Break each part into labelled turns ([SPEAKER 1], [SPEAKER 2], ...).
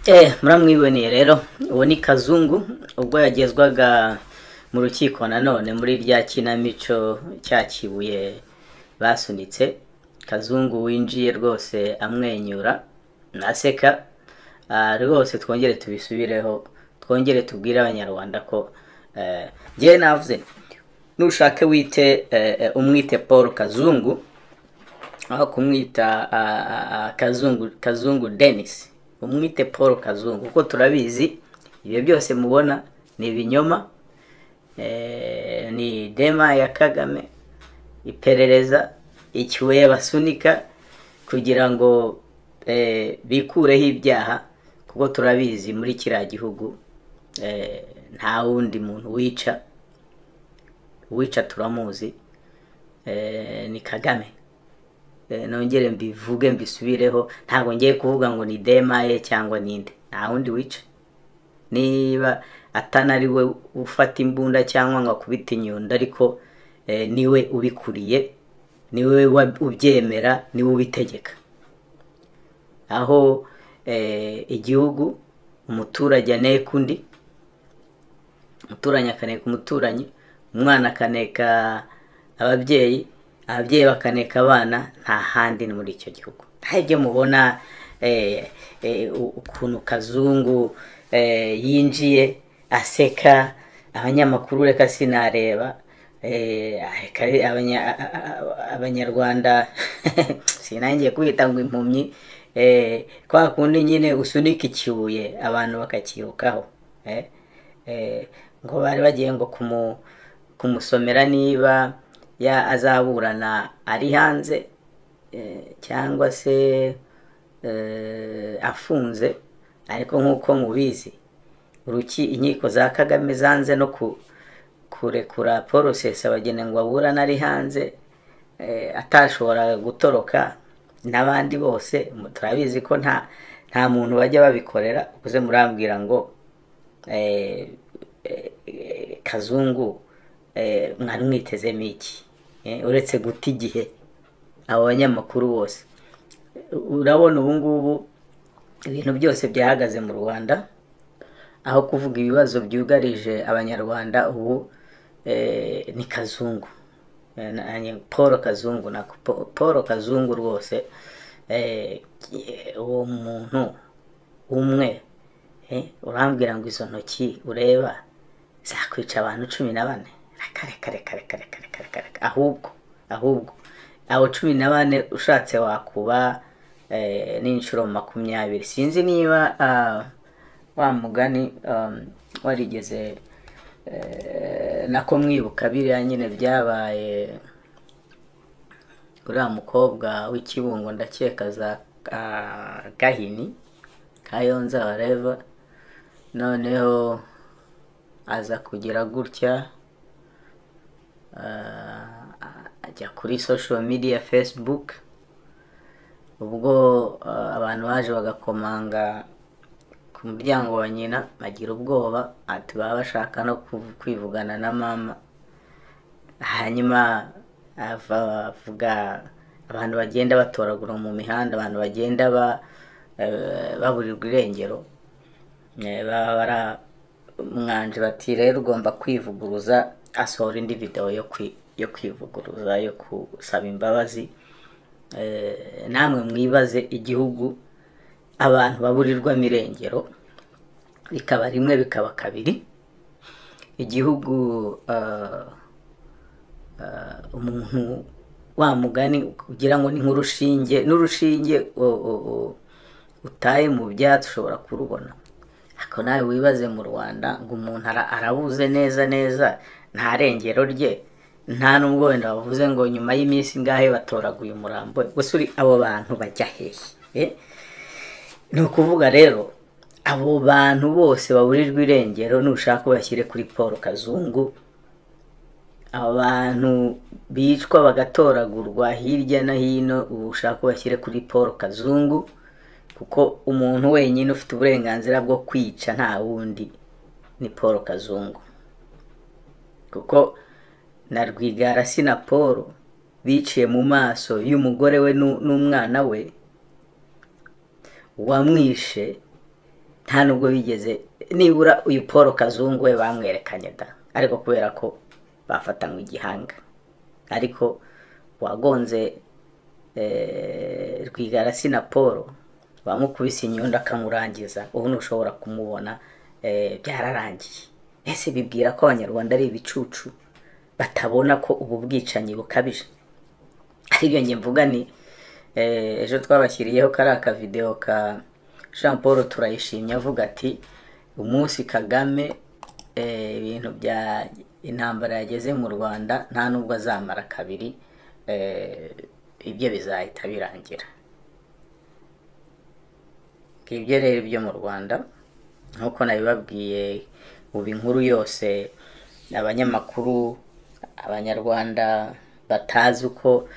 [SPEAKER 1] Eh, muramwiboneye rero uwo ni kazungu ubwo yagezwaga mu rukiko nanone muri rya kinamico cya kibuye basunitse kazungu winjiye rwose amwenyura naseka Ah, rwose twongere tubisubireho twongere tubwire abanyarwanda ko eh, njyewe navuze nti, nushake wite eh, eh, umwite paul kazungu aho kumwita ah, ah, ah, kazungu kazungu denis umwite paul kazungu kuko turabizi ibyo byose mubona ni ibinyoma eh, ni dema ya kagame iperereza ikibuye basunika kugira ngo eh, bikureho ibyaha kuko turabizi muri kiriya gihugu eh, nta wundi muntu wica uwica turamuzi eh, ni kagame Eh, nongere mbivuge mbisubireho ntabwo ngiye kuvuga ngo ni demaye cyangwa ninde nta wundi wica niba atanariwe ufata imbunda cyangwa ngo akubite inyundo ariko eh, niwe ubikuriye niwe wa- ubyemera niwe ubitegeka aho eh, igihugu umuturage aneka undi umuturanyi akaneka umuturanyi umwana akaneka ababyeyi ababyeyi bakaneka abana nta handi ni muri icyo gihugu nta ibyo mubona eh, eh, u- ukuntu kazungu eh, yinjiye aseka abanyamakuru reka sinareba eh, areka abanya- a- a- a- abanyarwanda sinangiye kubita ngo impumyi eh, kwa kundi nyine usunika ikibuye abantu bakakirukaho eh. Eh, ngo bari bagiye ngo kumu- kumusomera niba ya azaburana ari hanze eh, cyangwa se eh, afunze ariko nk'uko mubizi uruki inkiko za kagame zanze no ku- kurekura porosesi abageni ngo baburane ari hanze eh, atashoboraga gutoroka n'abandi bose mu- turabizi ko nta nta muntu bajya babikorera uze murambwira ngo eh, eh, eh, kazungu eh, mwari mwitezemo iki Eh, uretse guta igihe abo banyamakuru bose urabona ubu ngubu ibintu byose byahagaze mu rwanda aho kuvuga ibibazo byugarije abanyarwanda ubu eh, ni kazungu Eh, na- na- paul kazungu na Pa- paul kazungu rwose eh, uwo muntu umwe Eh, urambwira ngo izo ntoki ureba zakwica abantu cumi na bane reka reka reka reka reka reka reka reka ahubwo ahubwo abo cumi na bane ushatse wakuba eh, n'inshuro makumyabiri sinzi niba ah, wa mugani um, warigeze eh, nako mwibuka biriya nyine byabaye uriya mukobwa w'ikibungo ndakeka za ah, gahini kayonza wareva noneho aza kugira gutya ah, ajya kuri social media facebook ubwo ah, abantu baje bagakomanga ku muryango wa nyina bagira ubwoba ati baba bashaka no kuv- kwivugana na mama hanyuma ava avuga abantu bagenda batoragura mu mihanda abantu bagenda ba, eh, baburirwa irengero Eh, baba bara umwanje bati rero ugomba kwivuguruza asohora indi video yo kwi, yo kwivuguruza yo gusaba imbabazi Eh, namwe mwibaze igihugu abantu baburirwamo irengero bikaba rimwe bikaba kabiri igihugu ah, ah, umuntu wa mugani kugira ngo ni nk'urushinge n'urushinge o- o- o- utaye mu byatsi ushobora kurubona ariko nawe wibaze mu rwanda ngo umuntu ara- arabuze neza neza nta rengero rye nta n'ubwo wenda bavuze ngo nyuma y'iminsi ingahe batoraguye umurambo we. gusa uri abo bantu bajya hehe Eh? ni ukuvuga rero abo bantu bose baburirwa irengero nushaka bashyire kuri paul kazungu abantu bicwa bagatoragurwa hirya no hino ubu ushaka bashyire kuri paul kazungu kuko umuntu wenyine ufite uburenganzira bwo kwica nta wundi ni paul kazungu kuko na rwigara si na paul biciye mu maso y'umugore we n'u- n'umwana we wamwishe nta nubwo bigeze nibura uyu paul kazungu we bamwerekanye da ariko kubera ko bafatanywe igihanga ariko wagonze rwigarasi na paul bamukubise inyundo akamurangiza ubu ntushobora kumubona byararangiye ese bibwira ko abanyarwanda ari ibicucu batabona ko ubu bwicanyi bukabije aribyo nge mvuga ni ejo twabashyiriyeho kariya akavidewo ka jean paul turayishimye avuga ati umunsi kagame ibintu bya intambara yageze mu rwanda nta nubwo azamara kabiri ibyo bizahita birangira ibyo rero byo mu rwanda nk'uko nabibabwiye ubu inkuru yose abanyamakuru abanyarwanda batazi uko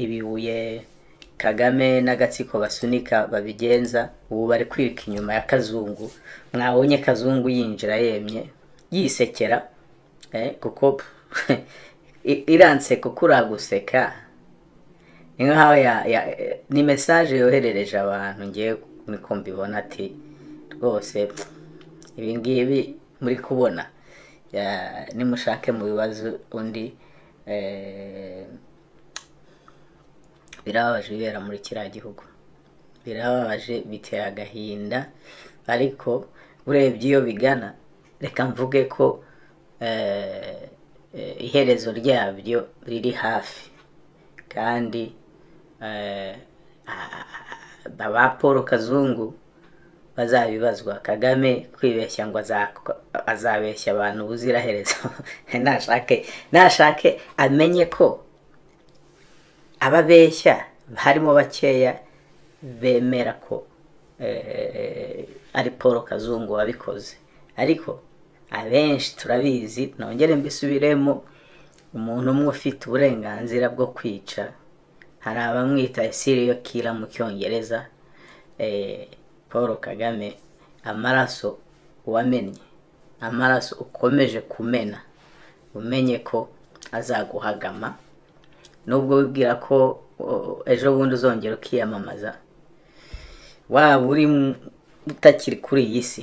[SPEAKER 1] ibibuye kagame n'agatsiko basunika babigenza ubu bari kwirika inyuma ya kazungu mwabonye kazungu yinjira yemye yisekera kuko iranse kuko uraguseka ni nk'aho ni mesaje yoherereje abantu ngewe niko mbibona ati rwose ibi ngibi muri kubona nimushake mu bibazo undi birababaje ibibera muri kiriya gihugu birababaje bitera agahinda ariko urebye iyo bigana reka mvuge ko iherezo ryabyo riri hafi kandi ba paul kazungu bazabibazwa kagame kwibeshya ngo azabeshya abantu ubuziraherezo ntashake ntashake amenye ko ababeshya harimo bakeya bemera ko ari paul kazungu wabikoze ariko abenshi turabizi nongere mbisubiremo umuntu umwe ufite uburenganzira bwo kwica hari abamwita siriyo kira mu cyongereza paul kagame amaraso wamennye amaraso ukomeje kumena umenye ko azaguhagama nubwo wibwira ko ejo bundi uzongera ukiyamamaza waba uri utakiri kuri iyi si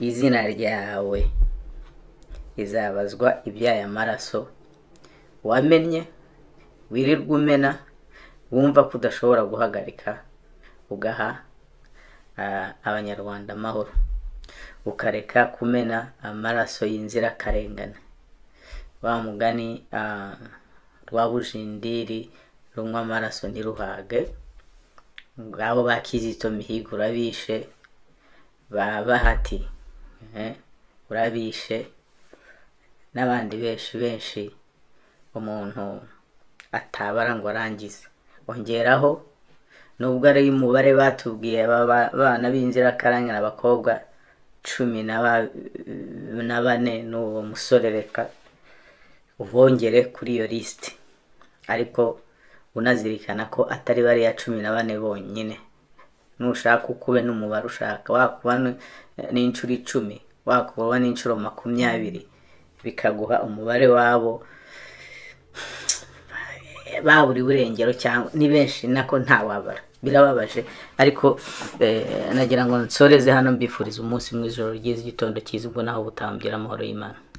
[SPEAKER 1] izina ryawe rizabazwa iby'aya maraso wamennye wirirwa umena wumva ko udashobora guhagarika ugaha abanyarwanda amahoro ukareka kumena amaraso y'inzirakarengane wa mugani rwabujindiri runywa amaraso ntiruhage ngabo ba kizito mihigo urabishe ba bahati urabishe n'abandi benshi benshi umuntu atabara ngo arangize ongeraho nubwo ari umubare batubwiye abana b'inzirakarengane abakobwa cumi na bane n'uwo musore reka ubongere kuri iyo lisite ariko unazirikana ko atari bariya cumi na bane bonyine nushaka ukube n'umubare ushaka wakuba n'inshuro icumi wakuba n'inshuro makumyabiri bikaguha umubare wabo baburiwe urengero cyangwa ni benshi nako ntawabara birababaje ariko nagira ngo nsoreze hano mbifuriza umunsi mwiza ijoro ryiza igitondo cyiza ubwo naho butangira amahoro y'imana